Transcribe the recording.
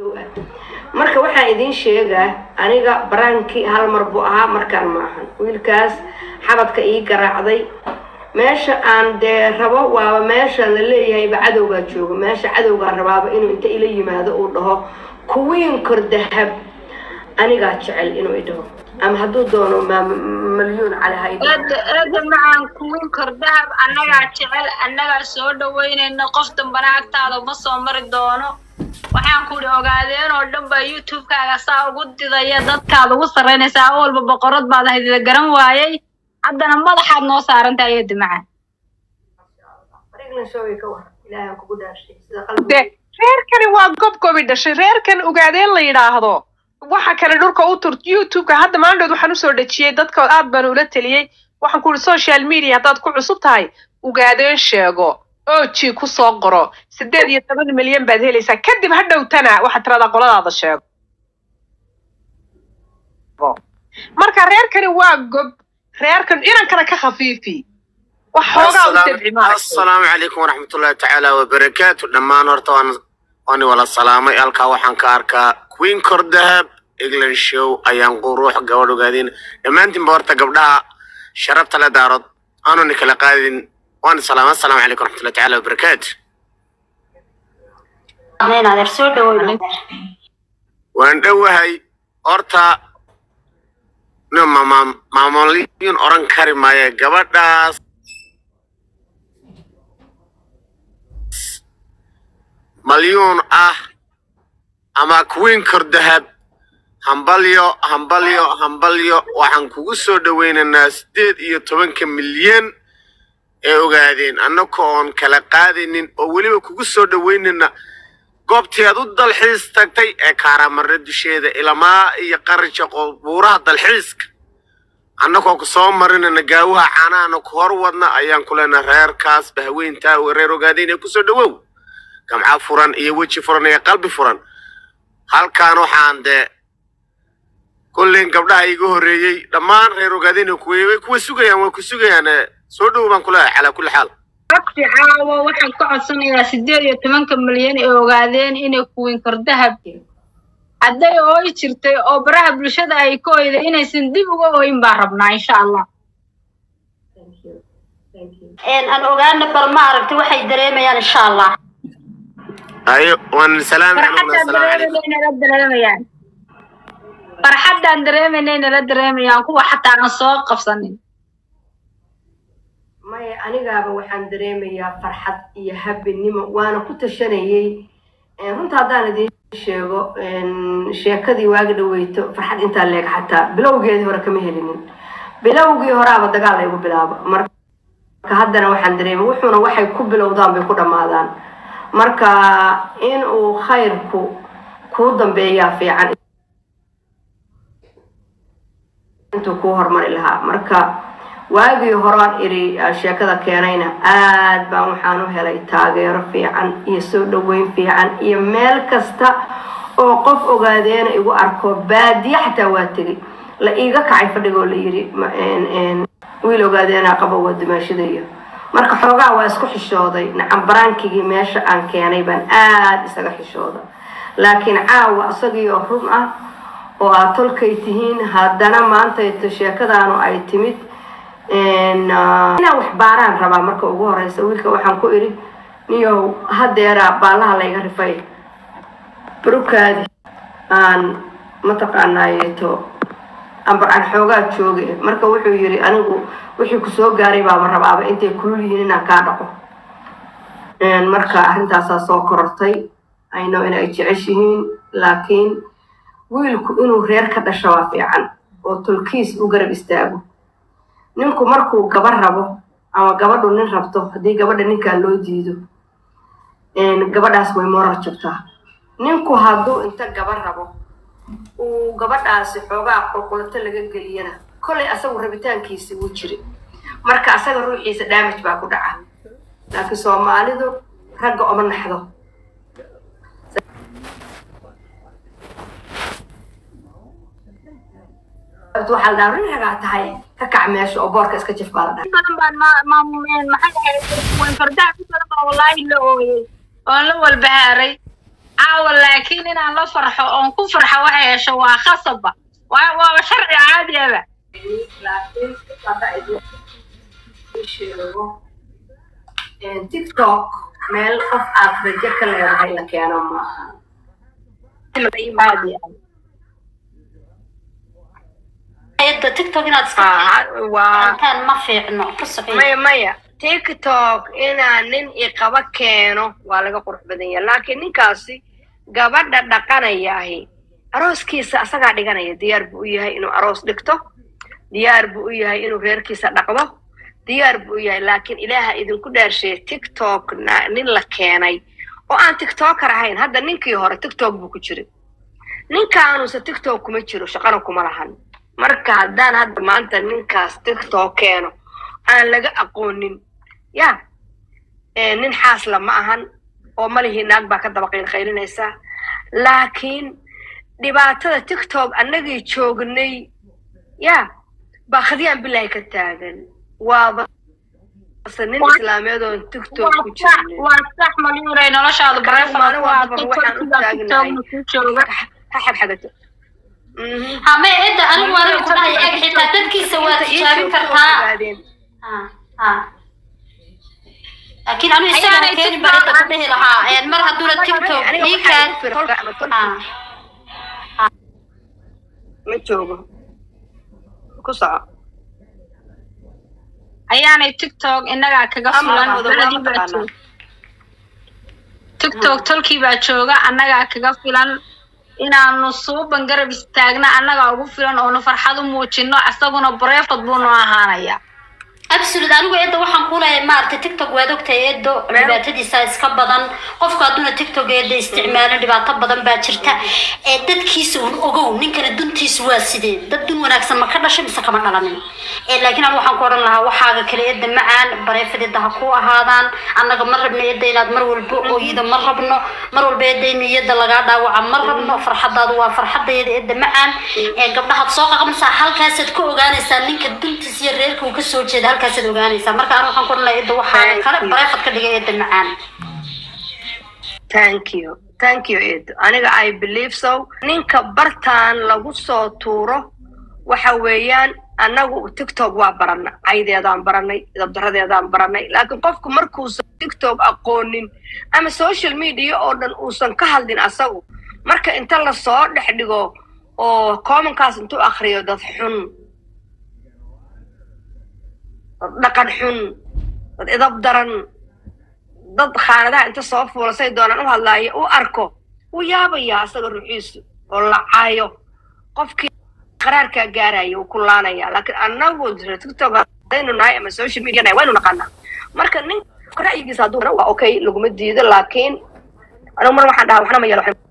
marka waxaan idiin sheegaa aniga baraankii hal mar buu ahaa markaan maahan wiilkaas xabadka ii garaacday meesha aan dee rabo waaba meesha la leeyahayba cadowgaa jooga meesha cadowgaa rabaaba inuu inta ila yimaado uu dhaho kuwiin kor dahab anigaa jecel inuu idhaho ama hadduu doono malyuun cali ha idhaho eeda eeda macaan kuwin kor dahab annagaa jecel annagaa soo dhaweynayna qof dambana agtaada ma soo mari doono waxaan ku idhi ogaadeen oo dhan baa youtube-kaaga saa ugu didaya dadkaad ugu sarraynaysaa oo walba boqorad baad ahayd garan waayey haddana madaxaad noo saarantahay eeda macaan England show ka war ilaahay aan kugu dhaashay sida de qalbiga reerkani waa gobgobi dhashay reerkan ogaadeen la yidhaahdo waxa kale dhulka u tur youtube-ka hadda maandhood waxaan usoo dhejiyey dadka aad baan ula teliyey waxaan ku ihi social media haddaad ku cusub tahay ogaadeen sheego oji ku soo qoro sideed iyo toban milyan baad helaysaa kadib ha dhowtana waxaad tiradaa qoladaada sheego marka reerkani waa gob reerkan inankana ka khafiifi wax xoogaa u dabci maaragtay assalaamu calaykum waraxmatullahi tacaala wabarakaatu dhammaan horta waan waani wala salaamay halkaa waxaan ka arkaa queen kor dahab england show ayaan quruux gabadh ogaadeen dhammaantiinba horta gabdhaha sharafta le daarood aanuni kala qaadin waan salaamay assalaamu calaykum waraxmatullahi tacaala wabarakaatu adeer soo dhawow waan dhowahay horta no maama- maamulooyin oran kari maayo gabadhaas malyuun ah ama queen kor dahab hambalyo hambalyo hambalyo waxaan kugu soo dhoweynaynaa sideed iyo tobanka milyan ee ogaadeen annaka oon kala qaadaynin oo weliba kugu soo dhoweynayna goobtii aad u dalxiis tagtay ee kaaramarre dusheeda ilamaa iyo qarija buuraha dalxiiska annagoo ku soo marinayna gaawaha caanahana ku hor wadna ayaan ku leenahay reerkaas bahweyntaa oo reer ogaadeen ee kusoo dhowow gamca furan iyo weji furan iyo qalbi furan halkaan waxaan dee kulliin gabdhaha iga horreeyey dhammaan reer ogaadeen kuwa way kuwa sugayaan way ku sugayaan ee soo dhow baan ku leeyahay calaa kulli xaal waqti caawa waxaan ka codsanayaa sideed iyo tobanka milyan ee ogaadeen inay kuwin kor dahab hadday ooy jirtay oo baraha bulshada ay ka oyday inaysan dib uga ooyin baan rabnaa insha allah thank you thank you aan ogaana bal ma aragtay waxay dareemayaan insha allah ayo waan salaami farxaddaan dareemayna nala dareemayaan farxaddaan dareemayna nala dareemayaan kuwa xataa aan soo qabsanin maya anigaaba waxaan dareemayaa farxad iyo habinimo waana ku tashanayey Eh, runta haddaan idiin sheego en, sheekadii waagi dhaweyto farxad intaa leeg xataa bilowgeedii hore kama helinin bilowgii horaaba dagaal laygu bilaabo marka haddana waxaan dareemay wuxuuna waxay ku bilowdaan bay ku dhammaadaan marka in uu khayrku kuu dambeeyaa fiican intuu kuu hormari lahaa marka waagii horaan iri ah, sheekada keenayna aad baan waxaan u helay taageero fiican iyo soo dhaweyn fiican iyo meel kasta oo qof ogaadeena igu arko baadiye xataa waa tegey la iiga kacay fadhigoo la yidhi ma- en- en, wiil ogaadeena qabo waa dumaashadayo marka xoogaa waa isku xishooday nacam baraankigii meesha aan keenay baan aad isaga xishooda laakiin caawa isagii oo run ah oo aad tolkay tihiin haddana maantayto sheekadaanu ay timid En, ah, inaan wax baaraan rabaa marka ugu horeysa wiilka waxaan ku idhi niyow hadeera baalaha layga rifay barukaadi aan mataqaanaayeeto amba aan xoogaa jooge marka wuxuu yidhi anigu wixii ku soo gaaray baaba rabaaba intay kulul yihiin inaan kaa dhaqo En, marka arrintaasaa soo korortay ayno inay jeceshihiin laakiin wiilku inuu reer ka dhasho waa fiican oo tolkiis u garab istaago ninku markuu gaba rabo ama gabadhu nin rabto haddii gabadha ninkaa loo diido en, gabadhaas way morar jabtaa ninku hadduu inta gaba rabo uu gabadhaasi xoogaa qulqulato laga geliyana kollay asagu rabitaankiisi wuu jiri marka asaga ruuxiisa damage baa ku dhaca laakiin soomaalidu ragga oma naxdo waxaa la dhahaa rin ragaa tahay ka kac meesha oo boorka iska jif baa la dhahaa in badan baan ma ma maxay ahayd kuwin fardaha ku badan baa wallaahi la ooyey oon la walbahaaray caawa laakiin inaan la farxo oon ku farxo waxay hesho waa khasaba waa waaba sharci caadiyaba tiktok meel qof aad rajo ka leedahay la keeno maaha caadi ah eedda tiktok inaad iska waa intaan ma fiicno ku socon maya maya tiktok inaa nin iqaba keeno waa laga qurux badan yahay laakiin ninkaasi gabadha dhaqanayaahi arooskiisa asagaa dhiganaya diyaar buu u yahay inuu aroos dhigto diyaar buu u yahay inuu reerkiisa dhaqdo diyaar buu u yahay laakiin ilaaha idinku dhaarsheeye tiktok na- nin la keenay oo aan tiktoker ahayn hadda ninkii hore tiktok buu ku jiray ninkaanuuse tiktok kuma jiro shaqana kuma lahan marka haddaan hadda maanta ninkaas tiktok keeno aan laga aqoonin ya ee, nin xaasla ma ahan oo malihii naag baa ka daba qaylqaylinaysa laakiin dhibaatada tiktok annagii joognay ya baa khadiyaan bilaahi ka taagan waaba base nin islaameed oon tiktok ku jirnin waa sax malyuuray noloshaadu Anigu maalin walba waxaan u taagnahay. jooga ha xagxagato Mhm. hame eedda anigu waa ku dhahay eeg xitaa dadkiisa waa tijaabin kartaa ogaadeen. Ha, ha. laakiin anigu isagana keeni baa inta ku dhihi lahaa een, mar hadduuna tiktok Aniga ii waxaa keen igu filan ama tol- Ha. ma joogo ku soco ayaanay tiktok innagaa kaga Ama filan labadooda waa beladii baa mataqaanaa. jooga tiktok tolkii baa jooga annagaa kaga filan inaanu suuban garab istaagna annagaa ugu filan oonu farxad u muujino isaguna bareefad buu noo ahaanaya absolute anigu eedda waxaan ku leeyahay maaragtay tiktok waad ogtahay eeddo dhibaatadiisa iska badan qofku hadduuna tiktok eedda isticmaalin dhibaato badan baa jirta ee dadkiisa un ogow ninkana duntiisa waa sidee dad dun wanaagsan ma ka dhashay mise kama dhalanin ee laakiin anigu waxaan ku odhan lahaa waxaaga kale eedda macaan bareefad eedda ha ku ahaadaan annaga ma rabno eedda inaad mar walba ooyida ma rabno mar walba eedda in niyadda lagaa dhaawaca ma rabno farxadaadu waa farxadayada eedda macaan ee gabdhahaad soo qaqamaysaa halkaasaad ka ogaanaysaa ninka duntiisa iyo reerka uu kasoo jeeda halkaasaad ogaanaysaa marka anigu waxaan ku odhan lahaa eedda waxaaga kale bareefad ka dhigay eedda macaan thank you thank you edo aniga i believe so ninka bartaan lagu soo tuuro waxa weeyaan annagu tiktok waa barana caydeedaan baranay dabdaradeedaan baranay laakiin qofku markuusan tiktok aqoonin ama social media oo dhan uusan ka hadlin asagu marka inta lasoo dhex dhigo oo commonkaas intuu akriyo dad xun dad dhaqan xun dad idab daran dad khaanadaha inta soo fuula say doonaan u hadlaayo u arko wuu yaabayaa asaga ruuxiisu oo lacaayo qofkii qaraarkaa gaaraya wuu ku laanaya laakiin annagu tiktok hadaynu nahay ama social media nahay waynu naqaanaa marka nin ra'yigiisa hadduu waa okay laguma diido laakiin anigu mar waxaan dhahaa waxna ma yeelo waxna